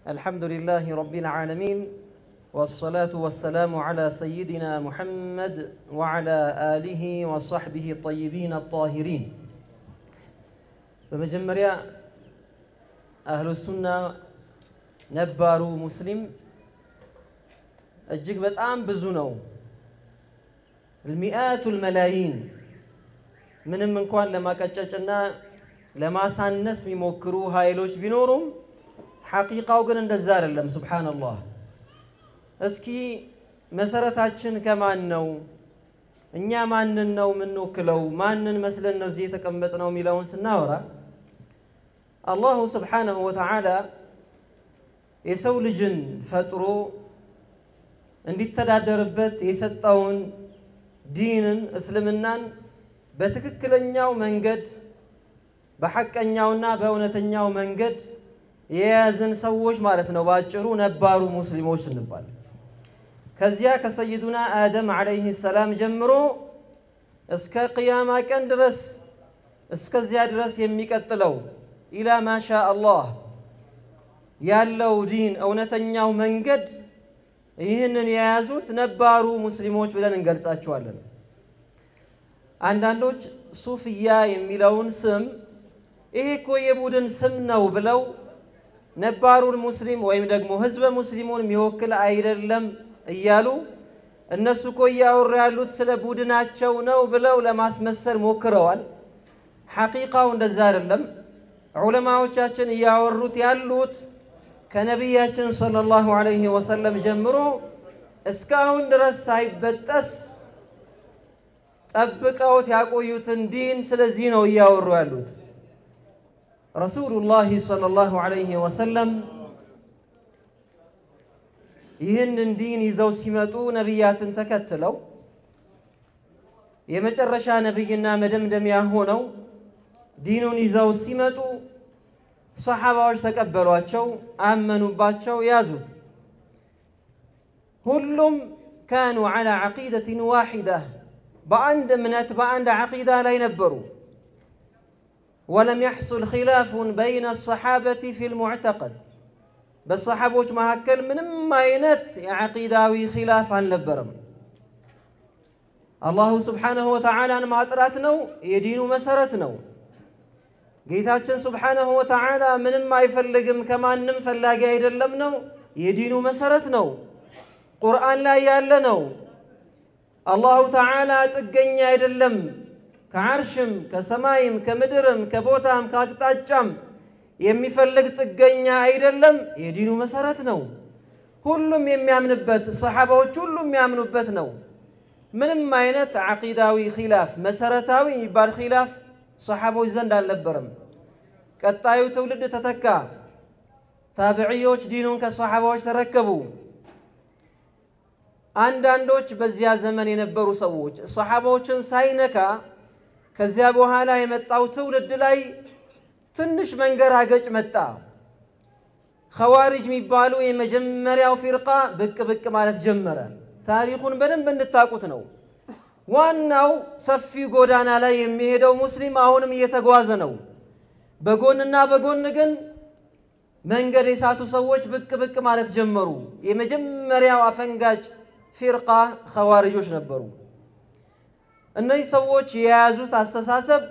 الحمد لله رب العالمين والصلاة والسلام على سيدنا محمد وعلى آله وصحبه الطيبين الطاهرين በመጀመሪያ አህሉ ሱና ነባሩ ሙስሊም እጅግ በጣም ብዙ ነው። ሚአቱል መላይን ምንም እንኳን ለማቀጨጭና ለማሳነስ የሚሞክሩ ኃይሎች ቢኖሩም ሐቂቃው ግን እንደዛ አይደለም። ሱብሓነላህ። እስኪ መሰረታችን ከማን ነው? እኛ ማንን ነው የምንወክለው? ማንን መስለን ነው እዚህ የተቀመጥነው የሚለውን ስናወራ አላሁ ስብሓነሁ ወተዓላ የሰው ልጅን ፈጥሮ እንዲተዳደርበት የሰጠውን ዲንን እስልምናን በትክክለኛው መንገድ በሐቀኛውና በእውነተኛው መንገድ የያዝን ሰዎች ማለት ነው። በአጭሩ ነባሩ ሙስሊሞች ስንባል ከዚያ ከሰይዱና አደም ዓለይህ ሰላም ጀምሮ እስከ ቅያማ ቀን ድረስ እስከዚያ ድረስ የሚቀጥለው ኢላ ማሻ አላህ ያለው ዲን እውነተኛው መንገድ ይህንን የያዙት ነባሩ ሙስሊሞች ብለን እንገልጻቸዋለን። አንዳንዶች ሱፍያ የሚለውን ስም ይሄ እኮ የቡድን ስም ነው ብለው ነባሩን ሙስሊም ወይም ደግሞ ህዝበ ሙስሊሙን የሚወክል አይደለም እያሉ እነሱ እኮ እያወሩ ያሉት ስለ ቡድናቸው ነው ብለው ለማስመሰል ሞክረዋል። ሐቂቃው እንደዛ አይደለም። ዑለማዎቻችን እያወሩት ያሉት ከነቢያችን ሰለላሁ ዐለይሂ ወሰለም ጀምሮ እስካሁን ድረስ ሳይበጠስ ጠብቀውት ያቆዩትን ዲን ስለዚህ ነው እያወሩ ያሉት። ረሱሉላህ ሰለላሁ ዐለይሂ ወሰለም ይህንን ዲን ይዘው ሲመጡ ነቢያትን ተከትለው የመጨረሻ ነቢይና መደምደሚያ ሆነው ዲኑን ይዘው ሲመጡ ሰሓባዎች ተቀበሏቸው፣ አመኑባቸው፣ ያዙት። ሁሉም ካኑ ዐላ ዐቂደትን ዋሒዳ በአንድ እምነት በአንድ ዐቂዳ ላይ ነበሩ። ወለም የሕሱል ኺላፉን በይነ ሰሓበቲ ፊል ሙዕተቀድ በሰሓቦች መካከል ምንም አይነት የዐቂዳዊ ኺላፍ አልነበረም። አላሁ ስብሓነሁ ወተዓላን ማጥራት ነው የዲኑ መሰረት ነው። ጌታችን ስብሓነሁ ወተዓላ ምንም አይፈልግም ከማንም ፈላጊ አይደለም ነው የዲኑ መሰረት ነው። ቁርአን ላይ ያለ ነው። አላሁ ተዓላ ጥገኛ አይደለም። ከዓርሽም ከሰማይም ከምድርም ከቦታም ከአቅጣጫም የሚፈልግ ጥገኛ አይደለም። የዲኑ መሰረት ነው። ሁሉም የሚያምንበት ሰሓባዎች ሁሉም የሚያምኑበት ነው። ምንም አይነት ዓቂዳዊ ኺላፍ መሰረታዊ የሚባል ኺላፍ ሰሓቦች ዘንድ አልነበረም። ቀጣዩ ትውልድ ተተካ። ታብዕዮች ዲኑን ከሰሓባዎች ተረከቡ። አንዳንዶች በዚያ ዘመን የነበሩ ሰዎች ሰሓባዎችን ሳይነካ ከዚያ በኋላ የመጣው ትውልድ ላይ ትንሽ መንገራገጭ መጣ። ኸዋሪጅ የሚባሉ የመጀመሪያው ፊርቃ ብቅ ብቅ ማለት ጀመረ። ታሪኩን በደንብ እንድታቁት ነው። ዋናው ሰፊ ጎዳና ላይ የሚሄደው ሙስሊም አሁንም እየተጓዘ ነው። በጎንና በጎን ግን መንገድ የሳቱ ሰዎች ብቅ ብቅ ማለት ጀመሩ። የመጀመሪያው አፈንጋጭ ፊርቃ ኸዋሪጆች ነበሩ። እነዚህ ሰዎች የያዙት አስተሳሰብ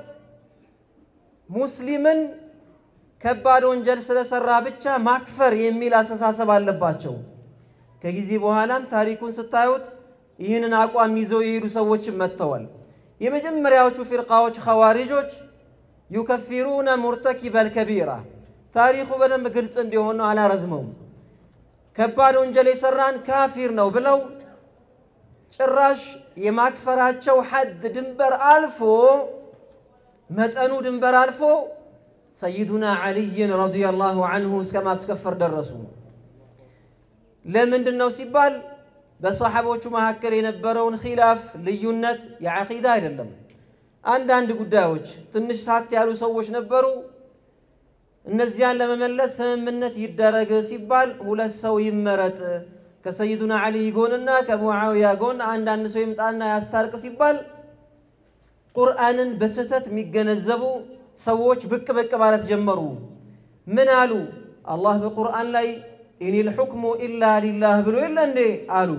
ሙስሊምን ከባድ ወንጀል ስለሰራ ብቻ ማክፈር የሚል አስተሳሰብ አለባቸው። ከጊዜ በኋላም ታሪኩን ስታዩት ይህንን አቋም ይዘው የሄዱ ሰዎችም መጥተዋል። የመጀመሪያዎቹ ፊርቃዎች ኸዋሪጆች ዩከፊሩነ ሙርተኪበል ከቢራ ታሪኩ በደንብ ግልጽ እንዲሆን አላረዝመውም። ከባድ ወንጀል የሰራን ካፊር ነው ብለው ጭራሽ የማክፈራቸው ሐድ ድንበር አልፎ መጠኑ ድንበር አልፎ ሰይዱና ዓልይን ረዲየላሁ አንሁ እስከ ማስከፈር ደረሱ። ለምንድን ነው ሲባል በሰሓቦቹ መካከል የነበረውን ኺላፍ ልዩነት የዓቂዳ አይደለም። አንዳንድ ጉዳዮች ትንሽ ሳት ያሉ ሰዎች ነበሩ። እነዚያን ለመመለስ ስምምነት ይደረግ ሲባል ሁለት ሰው ይመረጥ ከሰይዱና ዓሊይ ጎንና ከሙዓውያ ጎን አንዳንድ ሰው ይምጣና ያስታርቅ ሲባል ቁርአንን በስህተት የሚገነዘቡ ሰዎች ብቅ ብቅ ማለት ጀመሩ። ምን አሉ? አላህ በቁርአን ላይ ኢኒል ሑክሙ ኢላ ሊላህ ብሎ የለ እንዴ አሉ።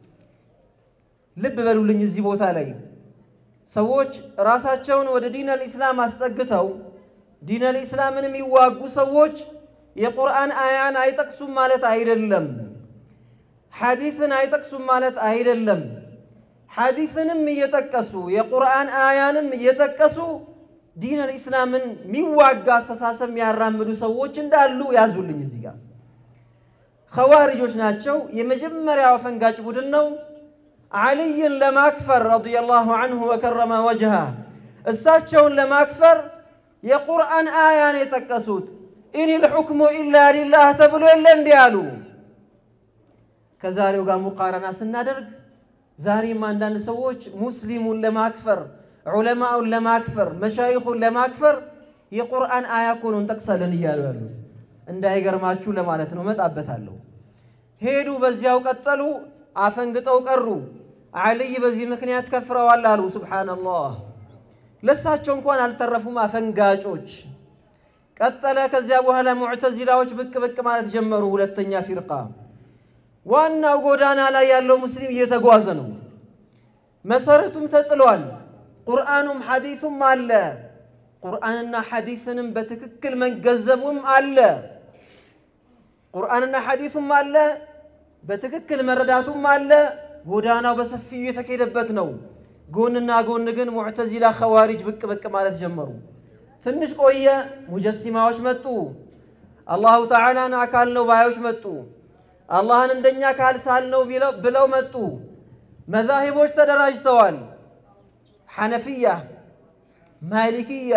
ልብ በሉልኝ እዚህ ቦታ ላይ ሰዎች ራሳቸውን ወደ ዲን አልኢስላም አስጠግተው ዲን አልኢስላምን የሚዋጉ ሰዎች የቁርአን አያን አይጠቅሱም ማለት አይደለም። ሐዲስን አይጠቅሱም ማለት አይደለም። ሐዲስንም እየጠቀሱ የቁርአን አያንም እየጠቀሱ ዲን አልኢስላምን የሚዋጋ አስተሳሰብ የሚያራምዱ ሰዎች እንዳሉ ያዙልኝ። እዚህ ጋር ኸዋሪጆች ናቸው። የመጀመሪያው አፈንጋጭ ቡድን ነው። ዓልይን ለማክፈር ረዲየላሁ አንሁ ወከረመ ወጅሃ እሳቸውን ለማክፈር የቁርአን አያን የጠቀሱት ኢኒል ሑክሙ ኢላ ሊላህ ተብሎ የለ እንዲህ አሉ። ከዛሬው ጋር ሙቃረና ስናደርግ ዛሬም አንዳንድ ሰዎች ሙስሊሙን ለማክፈር ዑለማውን ለማክፈር መሻይኹን ለማክፈር የቁርአን አያ እኮ ነው እንጠቅሳለን እያሉ ያሉት። እንዳይገርማችሁ ለማለት ነው። እመጣበታለሁ። ሄዱ፣ በዚያው ቀጠሉ፣ አፈንግጠው ቀሩ። ዓልይ በዚህ ምክንያት ከፍረዋል አሉ። ሱብሓነላህ። ለሳቸው እንኳን አልተረፉም አፈንጋጮች። ቀጠለ። ከዚያ በኋላ ሙዕተዚላዎች ብቅ ብቅ ማለት ጀመሩ። ሁለተኛ ፊርቃ ዋናው ጎዳና ላይ ያለው ሙስሊም እየተጓዘ ነው። መሰረቱም ተጥሏል። ቁርአኑም ሐዲሱም አለ። ቁርአንና ሐዲስንም በትክክል መገንዘቡም አለ። ቁርአንና ሐዲሱም አለ፣ በትክክል መረዳቱም አለ። ጎዳናው በሰፊው የተካሄደበት ነው። ጎንና ጎን ግን ሙዕተዚላ ኸዋሪጅ ብቅ ብቅ ማለት ጀመሩ። ትንሽ ቆየ፣ ሙጀሲማዎች መጡ። አላሁ ተዓላን አካል ነው ባዮች መጡ። አላህን እንደኛ አካል ሳል ነው ብለው መጡ። መዛሂቦች ተደራጅተዋል። ሐነፊያ፣ ማሊክያ፣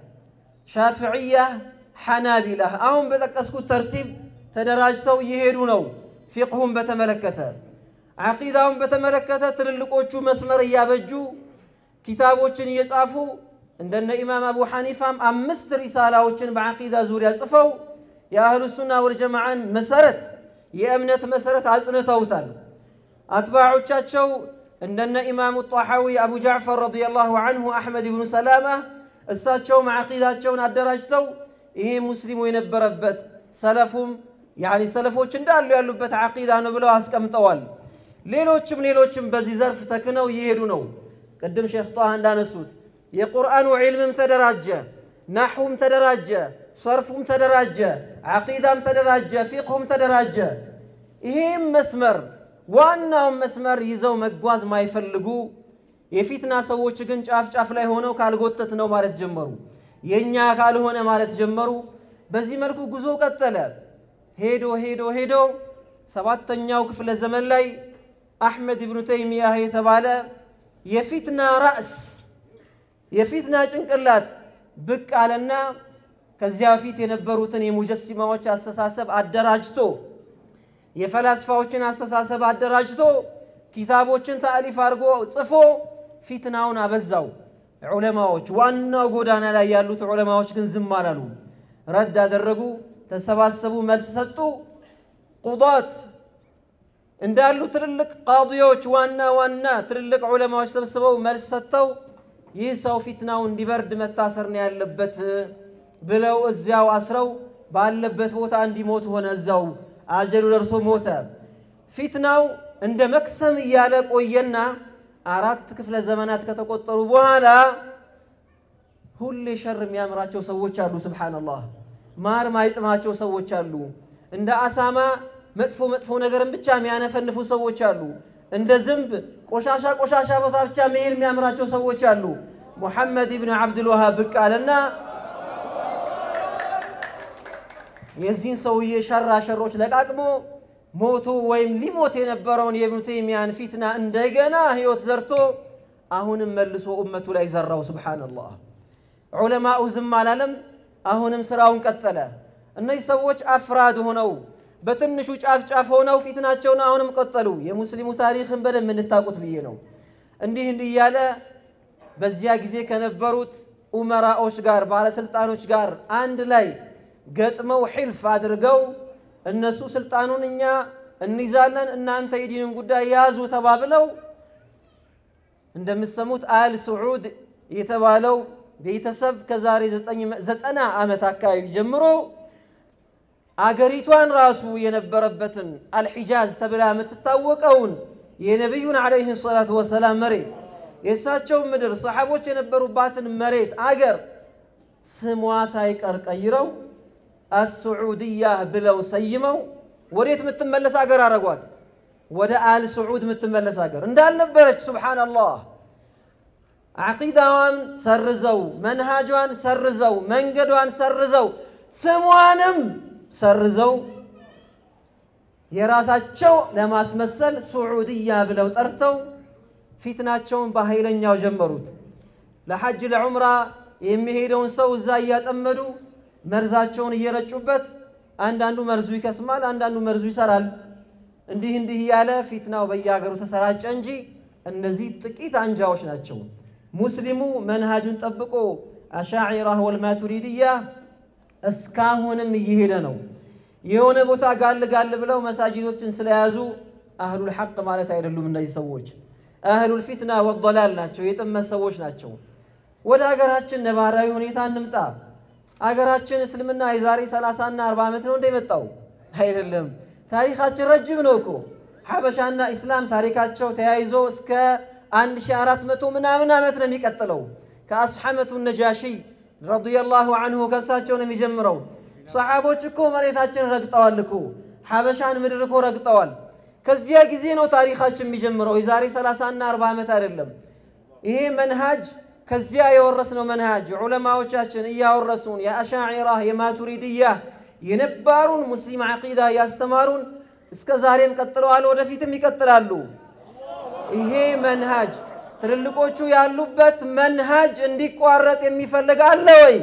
ሻፍዕያ፣ ሐናቢላ አሁን በጠቀስኩት ተርቲብ ተደራጅተው እየሄዱ ነው። ፊቅሁን በተመለከተ ዓቂዳውን በተመለከተ ትልልቆቹ መስመር እያበጁ ኪታቦችን እየጻፉ እንደነ ኢማም አቡ ሐኒፋም አምስት ሪሳላዎችን በዓቂዳ ዙሪያ ጽፈው የአህሉ ሱና ወልጀማዓን መሰረት የእምነት መሰረት አጽንተውታል። አትባዖቻቸው እንደነ ኢማሙ ጣሐዊ አቡ ጃዕፈር ረዲየላሁ አንሁ አሕመድ ብኑ ሰላማ እሳቸውም ዓቂዳቸውን አደራጅተው ይሄ ሙስሊሙ የነበረበት ሰለፉም ያኒ ሰለፎች እንዳሉ ያሉበት ዓቂዳ ነው ብለው አስቀምጠዋል። ሌሎችም ሌሎችም በዚህ ዘርፍ ተክነው እየሄዱ ነው። ቅድም ሼክ ጣሃ እንዳነሱት የቁርአኑ ዒልምም ተደራጀ፣ ናሕውም ተደራጀ፣ ሰርፉም ተደራጀ፣ ዓቂዳም ተደራጀ፣ ፊቅሁም ተደራጀ። ይህም መስመር ዋናውን መስመር ይዘው መጓዝ ማይፈልጉ የፊትና ሰዎች ግን ጫፍ ጫፍ ላይ ሆነው ካልጎተት ነው ማለት ጀመሩ። የእኛ ካልሆነ ማለት ጀመሩ። በዚህ መልኩ ጉዞ ቀጠለ። ሄዶ ሄዶ ሄዶ ሰባተኛው ክፍለ ዘመን ላይ አሕመድ ብኑ ተይሚያህ የተባለ የፊትና ራእስ የፊትና ጭንቅላት ብቅ አለና ከዚያ በፊት የነበሩትን የሙጀሲማዎች አስተሳሰብ አደራጅቶ የፈላስፋዎችን አስተሳሰብ አደራጅቶ ኪታቦችን ታሪፍ አድርጎ ጽፎ ፊትናውን አበዛው። ዑለማዎች ዋናው ጎዳና ላይ ያሉት ዑለማዎች ግን ዝም አላሉ። ረድ አደረጉ፣ ተሰባሰቡ፣ መልስ ሰጡ። ቁዳት እንዳሉ ትልልቅ ቃዲዎች ዋና ዋና ትልልቅ ዑለማዎች ሰብስበው መልስ ሰጥተው ይህ ሰው ፊትናው እንዲበርድ መታሰር ነው ያለበት ብለው እዚያው አስረው ባለበት ቦታ እንዲሞት ሆነ። እዛው አጀሉ ደርሶ ሞተ። ፊትናው እንደ መክሰም እያለ ቆየና አራት ክፍለ ዘመናት ከተቆጠሩ በኋላ ሁሌ ሸር የሚያምራቸው ሰዎች አሉ። ስብሓነላህ ማር ማይጥማቸው ሰዎች አሉ። እንደ አሳማ መጥፎ መጥፎ ነገርን ብቻ የሚያነፈንፉ ሰዎች አሉ። እንደ ዝንብ ቆሻሻ ቆሻሻ ቦታ ብቻ መሄድ የሚያምራቸው ሰዎች አሉ። ሙሐመድ ብን ዓብድልዋሃብ ብቅ አለና የዚህን ሰውዬ ሸራ ሸሮች ለቃቅሞ ሞቶ ወይም ሊሞት የነበረውን የኢብኑ ተይሚያን ፊትና እንደገና ህይወት ዘርቶ አሁንም መልሶ እመቱ ላይ ዘራው። ሱብሓነላህ ዑለማኡ ዝም አላለም። አሁንም ስራውን ቀጠለ። እነዚህ ሰዎች አፍራድ ሆነው በትንሹ ጫፍ ጫፍ ሆነው ፊትናቸውን አሁንም ቀጠሉ። የሙስሊሙ ታሪክን በደንብ እንታቁት ብዬ ነው። እንዲህ እንዲህ እያለ በዚያ ጊዜ ከነበሩት ኡመራዎች ጋር ባለስልጣኖች ጋር አንድ ላይ ገጥመው ሒልፍ አድርገው እነሱ ስልጣኑን እኛ እንይዛለን፣ እናንተ የዲንን ጉዳይ ያዙ ተባብለው እንደምትሰሙት አል ስዑድ የተባለው ቤተሰብ ከዛሬ ዘጠና ዓመት አካባቢ ጀምሮ አገሪቷን ራሱ የነበረበትን አልሒጃዝ ተብላ የምትታወቀውን የነቢዩን ዓለይሂ ሰላቱ ወሰላም መሬት የእሳቸውን ምድር ሰሓቦች የነበሩባትን መሬት አገር ስሟ ሳይቀር ቀይረው አስዑድያ ብለው ሰይመው ወዴት የምትመለስ አገር አረጓት? ወደ አል ስዑድ የምትመለስ አገር እንዳልነበረች። ሱብሓነላህ ዓቂዳዋን ሰርዘው፣ መንሃጇን ሰርዘው፣ መንገዷን ሰርዘው፣ ስሟንም ሰርዘው የራሳቸው ለማስመሰል ሱዑድያ ብለው ጠርተው ፊትናቸውን በኃይለኛው ጀመሩት። ለሐጅ ለዑምራ የሚሄደውን ሰው እዛ እያጠመዱ መርዛቸውን እየረጩበት አንዳንዱ መርዙ ይከስማል፣ አንዳንዱ መርዙ ይሰራል። እንዲህ እንዲህ እያለ ፊትናው በየሀገሩ ተሰራጨ እንጂ እነዚህ ጥቂት አንጃዎች ናቸው። ሙስሊሙ መንሃጁን ጠብቆ አሻዒራ ወልማቱሪድያ እስካሁንም እየሄደ ነው። የሆነ ቦታ ጋል ጋል ብለው መሳጅዶችን ስለያዙ አህሉል ሐቅ ማለት አይደሉም። እነዚህ ሰዎች አህሉል ፊትና ወደላል ናቸው፣ የጥመት ሰዎች ናቸው። ወደ አገራችን ነባራዊ ሁኔታ እንምጣ። አገራችን እስልምና የዛሬ 30 እና 40 ዓመት ነው እንደመጣው አይደለም። ታሪካችን ረጅም ነው እኮ ሐበሻና ኢስላም ታሪካቸው ተያይዞ እስከ 1400 ምናምን ዓመት ነው የሚቀጥለው። ከአስሐመቱ ነጃሺ ረዲየላሁ አንሁ ከእሳቸው ነው የሚጀምረው። ሰሓቦች እኮ መሬታችን ረግጠዋል እኮ ሐበሻን ምድር እኮ ረግጠዋል። ከዚያ ጊዜ ነው ታሪካችን የሚጀምረው የዛሬ 30 እና 40 ዓመት አይደለም። ይሄ መንሃጅ ከዚያ የወረስነው መንሃጅ ዑለማዎቻችን እያወረሱን የአሻዒራ የማቱሪድያ የነባሩን ሙስሊም ዓቂዳ እያስተማሩን እስከ ዛሬም ቀጥለዋል፣ ወደፊትም ይቀጥላሉ። ይሄ መንሃጅ ትልልቆቹ ያሉበት መንሃጅ እንዲቋረጥ የሚፈልግ አለ ወይ?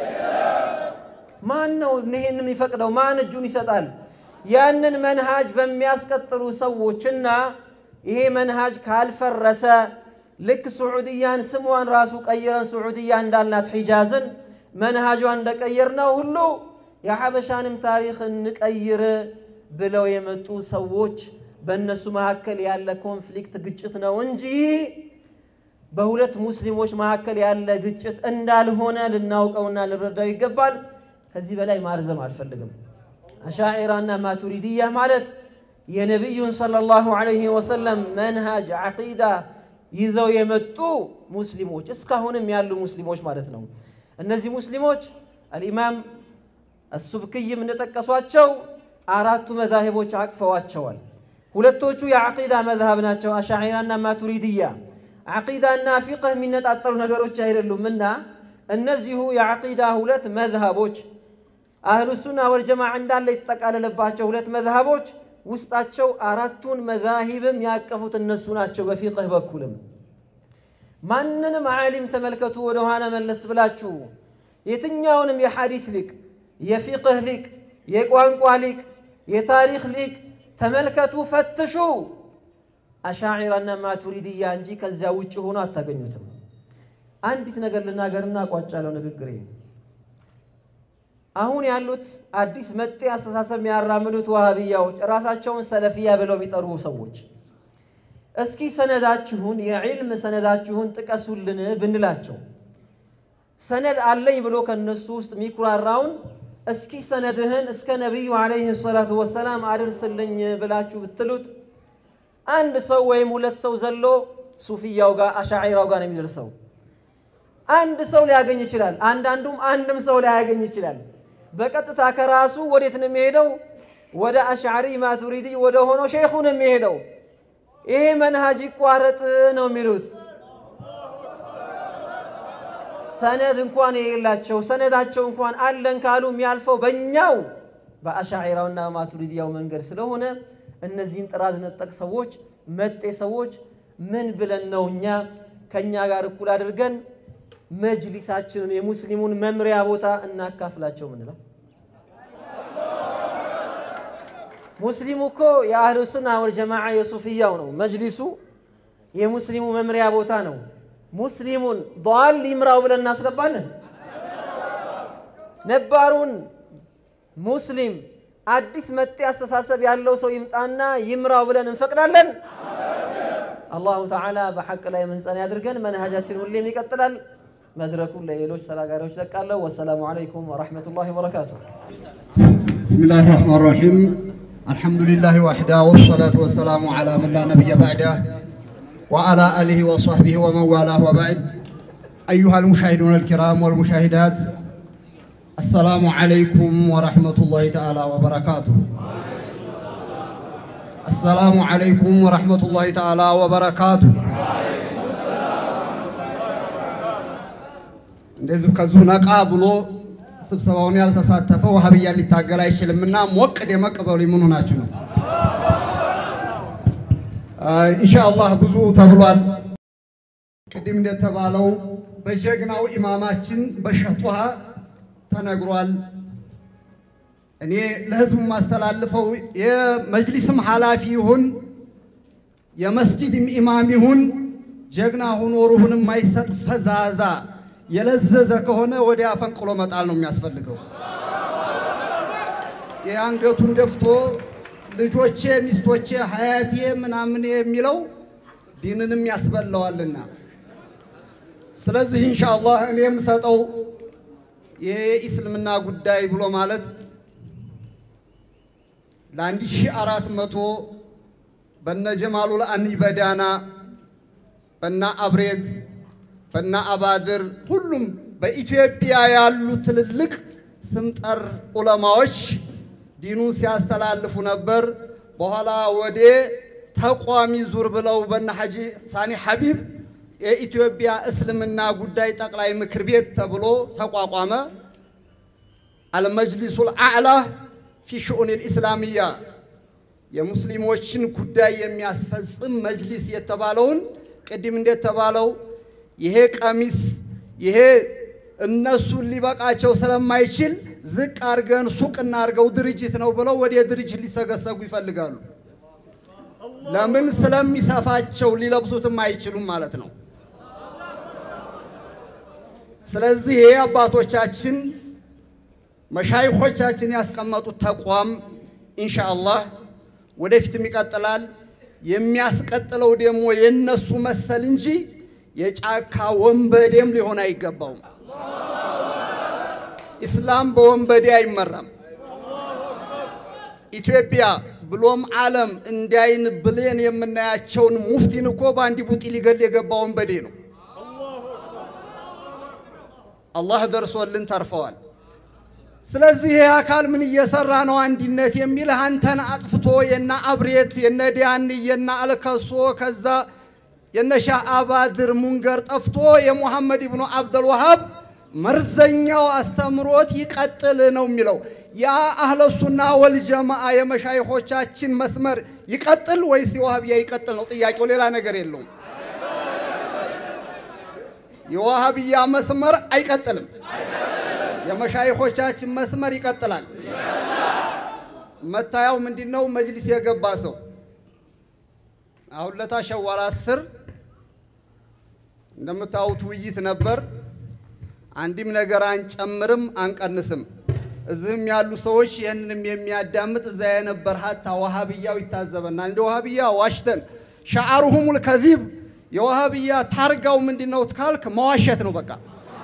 ማን ነው ይሄን የሚፈቅደው? ማን እጁን ይሰጣል? ያንን መንሃጅ በሚያስቀጥሉ ሰዎችና ይሄ መንሃጅ ካልፈረሰ ልክ ስዑድያን ስሟን ራሱ ቀይረን ስዑድያ እንዳልናት ሒጃዝን መንሃጇን እንደቀየር ነው ሁሉ የሐበሻንም ታሪክ እንቀይር ብለው የመጡ ሰዎች በእነሱ መካከል ያለ ኮንፍሊክት ግጭት ነው እንጂ በሁለት ሙስሊሞች መካከል ያለ ግጭት እንዳልሆነ ልናውቀውና ልንረዳው ይገባል። ከዚህ በላይ ማርዘም አልፈልግም። አሻዒራና ማቱሪድያ ማለት የነቢዩን ሰለላሁ ዐለይሂ ወሰለም መንሃጅ ዓቂዳ ይዘው የመጡ ሙስሊሞች እስካሁንም ያሉ ሙስሊሞች ማለት ነው። እነዚህ ሙስሊሞች አልኢማም አሱብክይም እንደጠቀሷቸው አራቱ መዛሂቦች አቅፈዋቸዋል። ሁለቶቹ የዓቂዳ መዝሃብ ናቸው፣ አሻዒራና ማቱሪድያ። ዓቂዳና ፊቅህ የሚነጣጠሉ ነገሮች አይደሉምና እነዚሁ የዓቂዳ ሁለት መዝሃቦች አህሉ ሱና ወልጀማዓ እንዳለ የተጠቃለለባቸው ሁለት መዝሃቦች ውስጣቸው አራቱን መዛሂብም ያቀፉት እነሱ ናቸው። በፊቅህ በኩልም ማንንም ዓሊም ተመልከቱ፣ ወደ ኋላ መለስ ብላችሁ የትኛውንም የሐዲስ ሊቅ፣ የፊቅህ ሊቅ፣ የቋንቋ ሊቅ፣ የታሪክ ሊቅ ተመልከቱ፣ ፈትሹ። አሻዒራና ማቱሪድያ እንጂ ከዚያ ውጭ ሆኖ አታገኙትም። አንዲት ነገር ልናገርና አቋጫለሁ ንግግሬ። አሁን ያሉት አዲስ መጤ አስተሳሰብ የሚያራምዱት ዋሃብያዎች ራሳቸውን ሰለፊያ ብለው የሚጠሩ ሰዎች እስኪ ሰነዳችሁን የዒልም ሰነዳችሁን ጥቀሱልን ብንላቸው ሰነድ አለኝ ብሎ ከነሱ ውስጥ የሚኩራራውን እስኪ ሰነድህን እስከ ነቢዩ ዓለይሂ ሰላቱ ወሰላም አድርስልኝ ብላችሁ ብትሉት አንድ ሰው ወይም ሁለት ሰው ዘሎ ሱፊያው ጋር አሻዒራው ጋር ነው የሚደርሰው። አንድ ሰው ሊያገኝ ይችላል። አንዳንዱም አንድም ሰው ሊያገኝ ይችላል። በቀጥታ ከራሱ ወዴት ነው የሚሄደው? ወደ አሽዓሪ ማቱሪዲ ወደ ሆነው ሼኹ ነው የሚሄደው። ይሄ መንሃጅ ይቋረጥ ነው የሚሉት። ሰነድ እንኳን የሌላቸው ሰነዳቸው እንኳን አለን ካሉ የሚያልፈው በእኛው በአሻዒራውና ማቱሪዲያው መንገድ ስለሆነ እነዚህን ጥራዝ ነጠቅ ሰዎች መጤ ሰዎች ምን ብለን ነው እኛ ከእኛ ጋር እኩል አድርገን መጅሊሳችንን የሙስሊሙን መምሪያ ቦታ እናካፍላቸው ምንለው? ሙስሊሙ እኮ የአህሉ ሱና ወልጀማዓ የሱፍያው ነው። መጅሊሱ የሙስሊሙ መምሪያ ቦታ ነው። ሙስሊሙን ዷል ይምራው ብለን እናስገባለን። ነባሩን ሙስሊም አዲስ መጤ አስተሳሰብ ያለው ሰው ይምጣና ይምራው ብለን እንፈቅዳለን? አላሁ ተዓላ በሐቅ ላይ የምንጸና ያድርገን። መንሃጃችን ሁሌም ይቀጥላል። መድረኩን ለሌሎች ተናጋሪዎች ለቃለሁ። ወሰላሙ ዓለይኩም ወረሕመቱላሂ ወበረካቱሁ። بسم الله الرحمن الرحيم الحمد لله وحده والصلاة والسلام على من لا نبي بعده وعلى آله وصحبه ومن والاه وبعد أيها المشاهدون الكرام والمشاهدات السلام عليكم ورحمة الله تعالى وبركاته السلام عليكم ورحمة الله تعالى وبركاته እንደዚሁ ከዚሁ ነቃ ብሎ ስብሰባውን ያልተሳተፈ ወሃብያ ሊታገል አይችልምና ሞቅ ደመቅ በሉ። ምኑ ናችሁ ነው? ኢንሻአላህ ብዙ ተብሏል። ቅድም እንደተባለው በጀግናው ኢማማችን በሸጧሃ ተነግሯል። እኔ ለህዝቡ የማስተላልፈው የመጅሊስም ኃላፊ ይሁን የመስጂድም ኢማም ይሁን ጀግና ሆኖ ሩሁን የማይሰጥ ፈዛዛ የለዘዘ ከሆነ ወዲያ አፈንቅሎ መጣል ነው የሚያስፈልገው። የአንገቱን ደፍቶ ልጆቼ፣ ሚስቶቼ፣ ሀያቴ ምናምን የሚለው ዲንንም ያስበላዋልና ስለዚህ ኢንሻአላህ እኔ የምሰጠው የኢስልምና ጉዳይ ብሎ ማለት ለአንድ ሺህ አራት መቶ በነ ጀማሉል አኒ በዳና በና አብሬት በና አባድር ሁሉም በኢትዮጵያ ያሉ ትልልቅ ስምጠር ዑለማዎች ዲኑን ሲያስተላልፉ ነበር። በኋላ ወደ ተቋሚ ዙር ብለው በነ ሐጂ ሳኒ ሐቢብ የኢትዮጵያ እስልምና ጉዳይ ጠቅላይ ምክር ቤት ተብሎ ተቋቋመ። አልመጅሊሱል አዕላ ፊ ሽኡን ልኢስላሚያ የሙስሊሞችን ጉዳይ የሚያስፈጽም መጅሊስ የተባለውን ቅድም እንደተባለው ይሄ ቀሚስ ይሄ እነሱን ሊበቃቸው ስለማይችል ዝቅ አድርገን ሱቅ እናድርገው ድርጅት ነው ብለው ወደ ድርጅት ሊሰገሰጉ ይፈልጋሉ። ለምን? ስለሚሰፋቸው ሊለብሱትም አይችሉም ማለት ነው። ስለዚህ ይሄ አባቶቻችን መሻይኾቻችን ያስቀመጡት ተቋም ኢንሻአላህ ወደፊትም ይቀጥላል። የሚያስቀጥለው ደግሞ የነሱ መሰል እንጂ የጫካ ወንበዴም ሊሆን አይገባውም። ኢስላም በወንበዴ አይመራም። ኢትዮጵያ ብሎም ዓለም እንዳይን ብሌን የምናያቸውን ሙፍቲን እኮ በአንድ ቡጢ ሊገል የገባ ወንበዴ ነው። አላህ ደርሶልን ተርፈዋል። ስለዚህ ይህ አካል ምን እየሰራ ነው? አንድነት የሚል አንተን አጥፍቶ የነ አብሬት የነ ዲያን የነ አልከሶ ከዛ የነ ሻህ አባድር ሙንገር ጠፍቶ የሙሐመድ ኢብኑ አብደል ወሃብ መርዘኛው አስተምሮት ይቀጥል ነው የሚለው። ያ አህለ ሱና ወልጀማዓ የመሻይኾቻችን መስመር ይቀጥል ወይስ የዋሃብያ ይቀጥል ነው ጥያቄው። ሌላ ነገር የለውም። የዋሃብያ መስመር አይቀጥልም። የመሻይኾቻችን መስመር ይቀጥላል። መታያው ምንድን ነው? መጅሊስ የገባ ሰው አሁን ለታ ሸዋል አስር እንደምታዩት ውይይት ነበር። አንድም ነገር አንጨምርም አንቀንስም። እዚህም ያሉ ሰዎች ይህንንም የሚያዳምጥ እዛ የነበር ሀታ ዋሃብያው ይታዘበናል። እንደ ዋሃብያ ዋሽተን ሻዓሩሁሙል ከዚብ የዋሃብያ ታርጋው ምንድን ነው ካልክ መዋሸት ነው በቃ።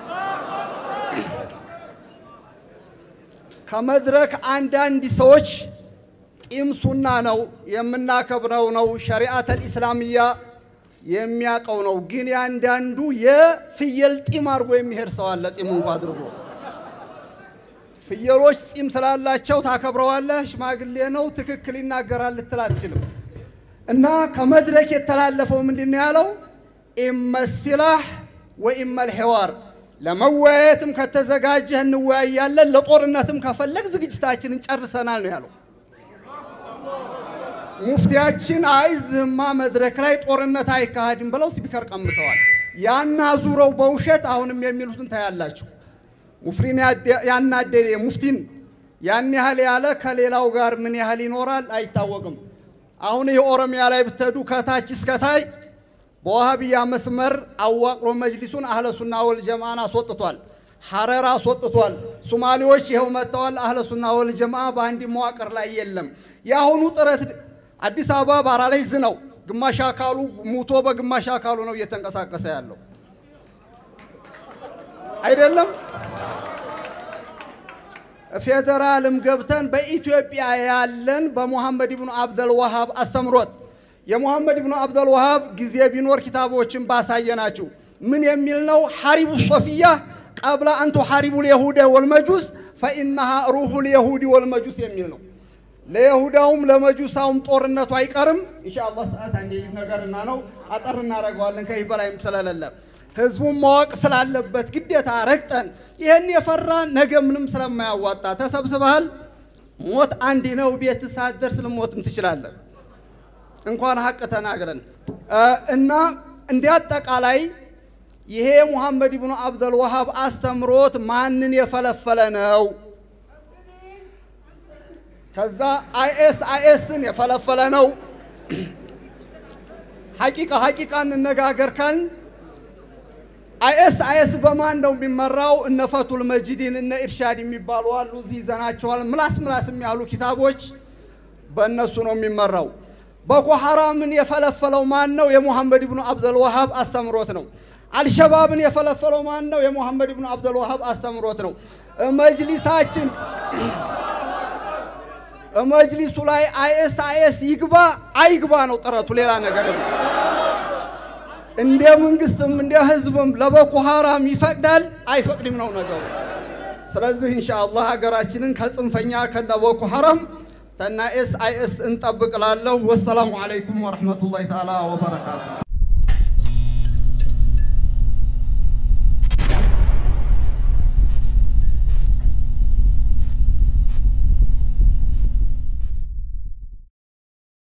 ከመድረክ አንዳንድ ሰዎች ጢም ሱና ነው የምናከብረው ነው ሸሪዓተል ኢስላሚያ የሚያውቀው ነው። ግን ያንዳንዱ የፍየል ጢም አድርጎ የሚሄድ ሰው አለ። ጢሙ እንኳ አድርጎ ፍየሎች ጢም ስላላቸው ታከብረዋለህ። ሽማግሌ ነው ትክክል ይናገራል ልትል አትችልም። እና ከመድረክ የተላለፈው ምንድን ነው ያለው? ኢመሲላህ ወኢመል ሔዋር ለመወያየትም ከተዘጋጀህ እንወያያለን፣ ለጦርነትም ከፈለግ ዝግጅታችንን ጨርሰናል ነው ያለው። ሙፍቲያችን አይዝህማ መድረክ ላይ ጦርነት አይካሄድም ብለው ስፒከር ቀምተዋል። ያና ዙረው በውሸት አሁንም የሚሉትን ታያላችሁ። ሙፍሪን ያናደደ ሙፍቲን ያን ያህል ያለ ከሌላው ጋር ምን ያህል ይኖራል አይታወቅም። አሁን የኦሮሚያ ላይ ብትሄዱ ከታች እስከታይ በዋሃብያ መስመር አዋቅሮ መጅሊሱን አህለ ሱና ወል ጀማዓን አስወጥቷል። ሐረር አስወጥቷል። ሶማሌዎች ይኸው መጥተዋል። አህለ ሱና ወል ጀማዓ በአንድ መዋቅር ላይ የለም። የአሁኑ ጥረት አዲስ አበባ ባራላይዝ ነው። ግማሽ አካሉ ሙቶ በግማሽ አካሉ ነው እየተንቀሳቀሰ ያለው አይደለም። ፌዴራልም ገብተን በኢትዮጵያ ያለን በሙሐመድ ብኑ አብደል ወሃብ አስተምሮት የሙሐመድ ብኑ አብደል ወሃብ ጊዜ ቢኖር ኪታቦችን ባሳየናችሁ ምን የሚል ነው? ሐሪቡ ሶፊያ ቀብላ አንቱ ሐሪቡ ልየሁደ ወልመጁስ ፈኢነሃ ሩሁ ልየሁዲ ወልመጁስ የሚል ነው። ለይሁዳውም ለመጁሳውም ጦርነቱ አይቀርም። ኢንሻአላህ ሰዓት አንዴ ነገርና ነው አጠር እናደርገዋለን ከዚህ በላይም ስለሌለ ህዝቡን ማወቅ ስላለበት ግዴታ ረግጠን ይህን የፈራ ነገ ምንም ስለማያዋጣ ተሰብስበሃል። ሞት አንድ ነው። ቤት ሳትደርስ ልሞትም ትችላለህ። እንኳን ሀቅ ተናግረን እና እንደ አጠቃላይ ይሄ ሙሐመድ ብኑ አብደል ወሃብ አስተምሮት ማንን የፈለፈለ ነው? ከዛ አይኤስ አይኤስን የፈለፈለ ነው። ሐቂቃ ሐቂቃ እንነጋገር ካልን አይኤስ አይኤስ በማን ነው የሚመራው? እነ ፈቱል መጂዲን እነ ኢርሻድ የሚባሉ አሉ። እዚህ ይዘናቸዋል። ምላስ ምላስ የሚያሉ ኪታቦች በእነሱ ነው የሚመራው። ቦኮ ሐራምን የፈለፈለው ማን ነው? የሙሐመድ ብኑ አብደል ወሃብ አስተምሮት ነው። አልሸባብን የፈለፈለው ማን ነው? የሙሐመድ ብኑ አብደል ወሃብ አስተምሮት ነው። መጅሊሳችን መጅሊሱ ላይ አይኤስ አይኤስ ይግባ አይግባ ነው ጥረቱ፣ ሌላ ነገር ነው። እንደ መንግስትም እንደ ህዝብም ለቦኮ ሐራም ይፈቅዳል አይፈቅድም ነው ነገሩ። ስለዚህ ኢንሻአላህ ሀገራችንን ከጽንፈኛ ከነ ቦኮ ሐራም ተና ኤስ አይኤስ እንጠብቅላለሁ። ወሰላሙ አለይኩም ወረሕመቱላሂ ተዓላ ወበረካቱ።